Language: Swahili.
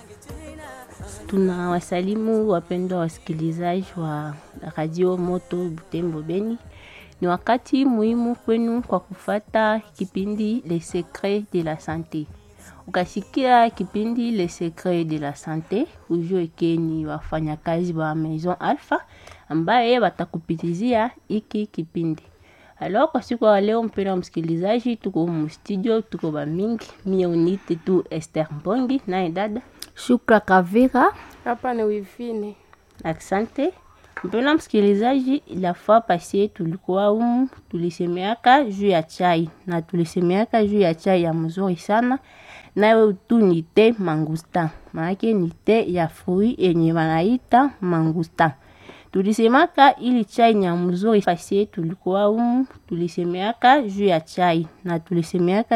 Tunawasalimu wapendwa wasikilizaji wa Radio Moto Butembo Beni. Ni wakati muhimu kwenu kwa kufata kipindi Le Secret de la Sante. Ukasikia kipindi Le Secret de la Sante, ujue ke ni wafanyakazi wa Maison Alpha ambaye watakupitizia iki kipindi. Alors kwa siku ya leo, mpendwa msikilizaji, tuko mu studio, tuko ba mingi. Mie unite tu Esther Mbongi naye dada Shukra Kavira. Hapa ni wivine. Asante mpendwa msikilizaji, la fois passé tulikuwa humu, tulisemeaka juu ya chai na tulisemeaka juu ya chai ya mzuri sana, nayo tu ni te mangustin, maanake ni te ya fruit yenye wanaita mangustin. Tulisemaka ili chai ni ya mzuri passé tulikuwa humu, tulisemeaka juu ya chai na tulisemeaka